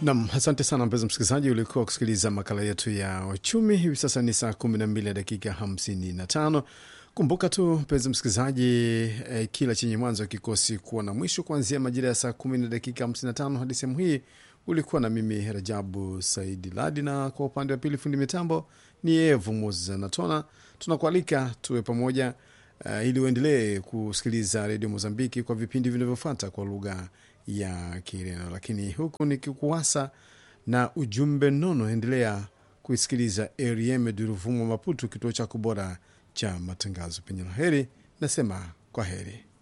Nam, asante sana mpenzi msikilizaji, ulikuwa kusikiliza makala yetu ya uchumi. Hivi sasa ni saa kumi na mbili dakika hamsini na tano. Kumbuka tu mpenzi msikilizaji, eh, kila chenye mwanzo kikosi kuwa na mwisho. Kuanzia majira ya saa kumi na dakika hamsini na tano hadi sehemu hii ulikuwa na mimi Rajabu Saidi Ladi, na kwa upande wa pili fundi mitambo ni Evu Moses Natona. Tunakualika tuwe pamoja uh, ili uendelee kusikiliza redio Mozambiki kwa vipindi vinavyofuata kwa lugha ya Kireno, lakini huku nikikuwasa na ujumbe nono, endelea kuisikiliza Rm Duruvumo Maputu, kituo chako bora cha matangazo. Penye la heri, nasema kwa heri.